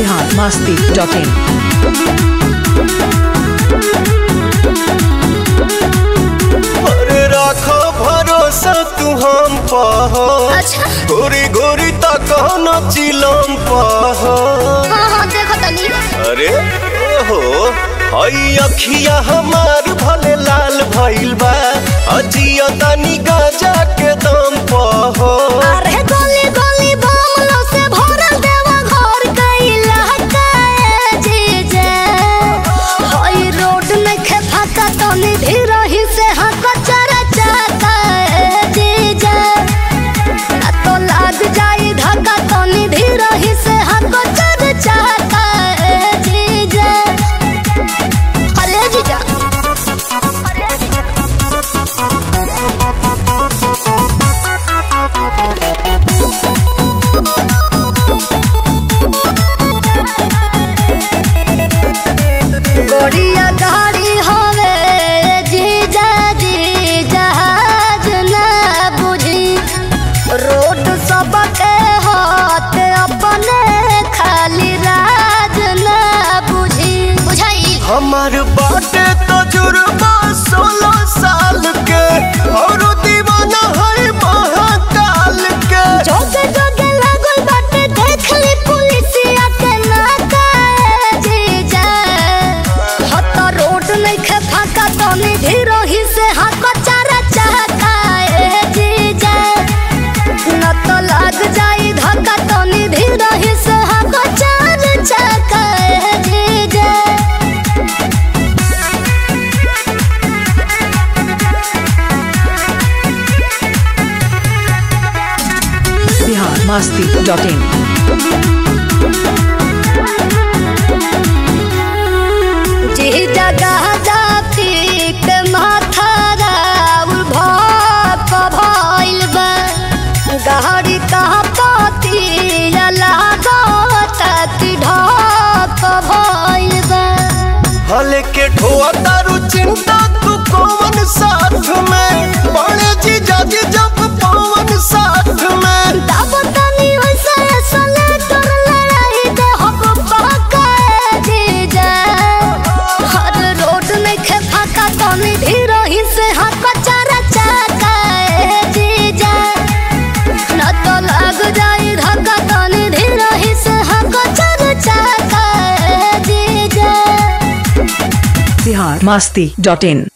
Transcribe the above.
Bihar Masti dot in अरे राखो भरोसा तू हम पह अच्छा गोरी गोरी तक न चिलम पह हाँ हाँ देखो तनी अरे ओहो हई अखिया हमार भले लाल भइल बा अजिया तनी गाजा के दम पह अरे गली गली बमलो से भरल देवा घर कैला हकाए जीजे हई रोड में खे फाका तनी धीरही से हक चरा चाकाए जीजे ना तो लाग जाई धक्का तनी धीरही से हक चरा चाकाए जीजे अरे जीजा अरे जीजा गोड़िया गाड़ी हवे जीजा जी जहाज ना बुझी रोड सबके हाथ अपने खाली राज ना बुझी बुझाई हमार बाटे तजुर्बा सोलह साल के और दीवाना है महाकाल के जोगे जोगे लागल बाटे देख ली पुलिसिया के नाकाए जीजा हत रोड नइखे फाका तनी धीरही से हाथ चारा चाकाए जीजा न तो लाग जाई धक्का तनी धीरही से हाथ चार चाकाए जीजा बिहार मस्ती डॉट इन जी जगह जाती के माथा राउर भाप भइल बा गहरी कहाँ पाती लागत कि ढाप भइल बा हले के ठोआ तारू चिंता तू कौन साथ में बड़े जी जाजी जब पवन साथ में तब तनी वैसे सले तोर लड़ाई दे हक पकाए जीजा हर रोड में खे फाका तनी धीरही से हक चारा चाकाए जीजा न तो लग जाई धक्का तनी धीरही से हक चारा चाकाए जीजा बिहार मस्ती डॉट इन